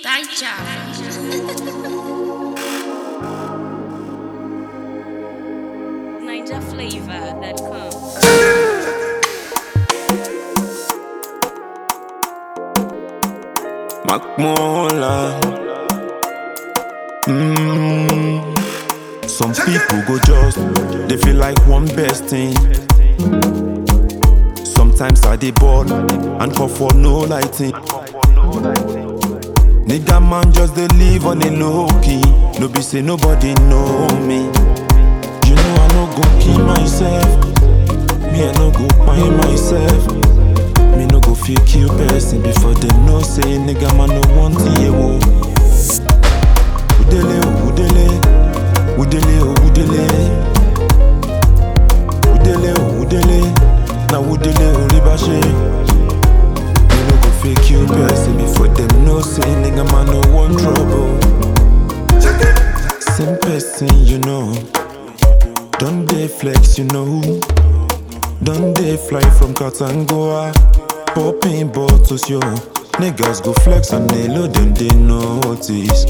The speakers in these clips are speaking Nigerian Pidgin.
Dai ciao. NinjaFlavor.com. Macmola. Mm. Some people go just, they feel like one best thing. Sometimes I dey bored and call for no lighting. Nigga man just dey live on a low key. No be say nobody know me. You know I no go kill myself. Me I no go find myself. Me no go feel kill person before them know say nigga man no want hear wo. Udele o udele, udele o udele, udele o udele, na udele o ribashe. Me no go feel kill person before them know say nigga man no want trouble. Same person you know, don't they flex you know. Don't they fly from Katangoa? Popping bottles, yo. Niggas go flex and they load them, they notice.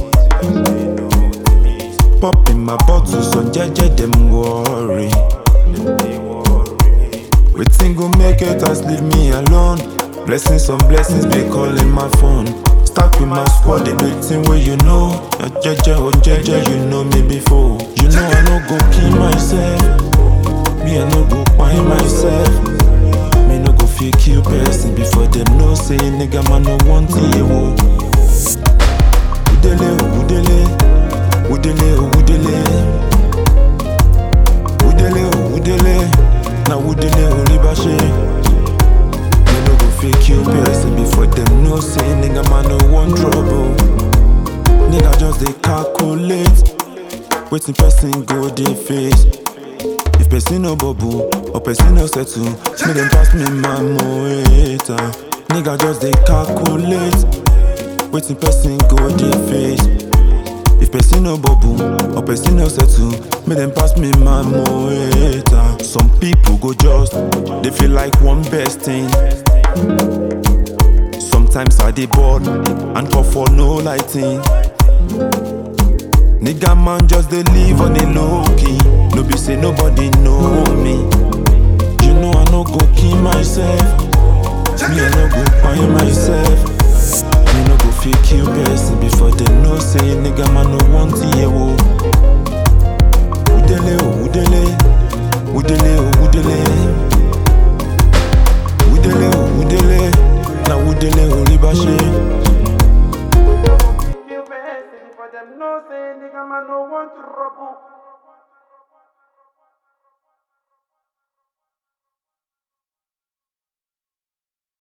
Popping my bottles on JJ, them worry. Waiting go make it as leave me alone. Blessings on blessings, be calling my phone. Stack with my squad, they waiting where you know. Uh, JJ, oh JJ, you know me before. You know I no go kill myself. Me, I no go find myself. Me no go feel kill person before them know say nigga man no want hear wo. Udele o udele, udele o udele, udele o udele, na udele o ribashe. Me no go feel kill person before them know say nigga man no want trouble. Nigga just dey calculate, wetin person go dey face. If person no bubble or person no settle, make them pass me my moeta. Nigga just dey calculate, wetin person go dey face. If person no bubble or person no settle, make them pass me my moeta. Some people go just, they feel like one best thing. Sometimes I dey bored and call for no lighting. Nigga man just dey live on a low key. No be say nobody know me. You know I no go kill myself. Me I no go find myself. Me no go feel kill person before they know say nigga man no want hear wo. Udele o udele, udele o udele, udele o udele, na udele o ribashe. Kill person for them know say nigga man no want trouble.